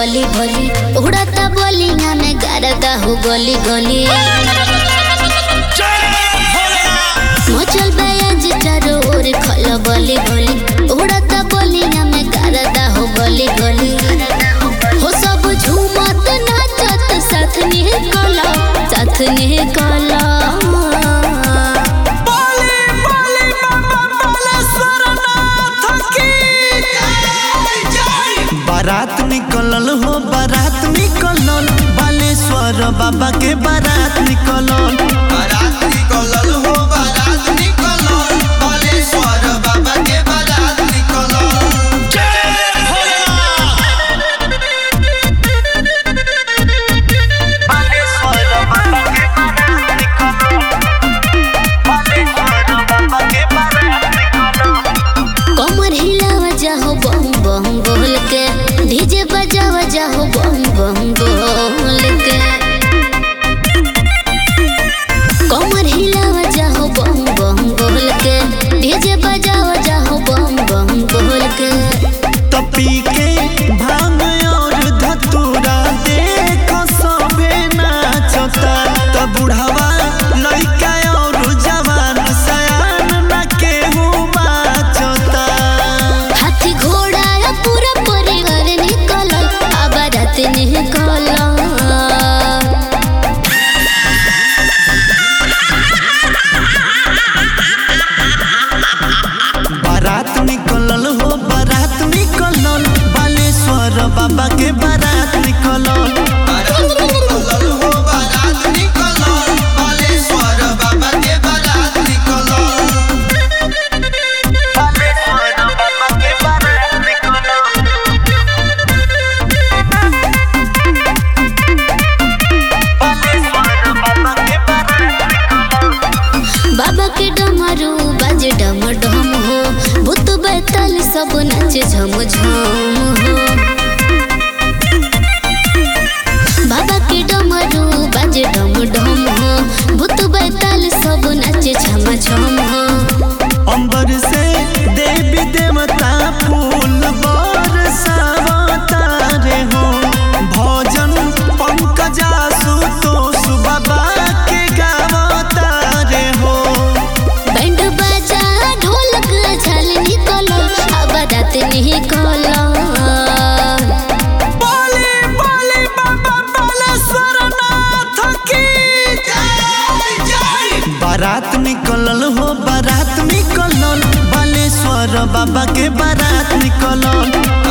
बली बली उड़ता बोलिया में गरदा हो गली गली मचल बयाज चारों ओर खल बली बली उड़ता बोलिया में गरदा हो गली गली हो सब झूमत नाचत साथ निकल साथ निकल बोले बोले बाबा बालेश्वर नाथ की बारात निकलल हो बारात निकलल बालेश्वर बाबा के बारात निकलल बारात निकलल हो बारात निकलल बालेश्वर बाबा के बारात निकलल बालेश्वर बाबा के बारात निकलल बालेश्वर बाबा के बारात निकलल कमर हिलावा जाहो बम बम बोल के डीजे बजावा जाहो बम बम बोल के कमर हिलावा जाहो बम बम बोल के डीजे बजावा जाहो बम बम बोल के तपी के भांग और धतूरा देख सबे नाचता त बुढ़ावा लइका और जवान सयान न केहू बाचता हाथी घोड़ा या पूरा परिवार निकल अब रात निकल बारात निकलल हो बारात निकलल बालेश्वर बाबा के बारात निकलल बारात निकलल हो बारात निकलल बालेश्वर बाबा के बारात निकलल बालेश्वर बाबा के बारात निकलल बालेश्वर बाबा के बारात निकलल बाबा के डमरू बाजे डम डम हो भूत बैतल सब नाचे झम झम हो बाबा के डमरू बाजे डम डम हो भूत बैतल सब नाचे झम झम हो अंबर से देवी देवता फूल बरसावता रे हो भजन पंकजा सुतोष बाबा के गावता रे हो बैंड बाजा ढोलक झाल निकलो अब रात निकलो बोले बोले बाबा बालेश्वर नाथ की बारात निकलल हो बारात निकलल बालेश्वर बाबा के बारात निकलल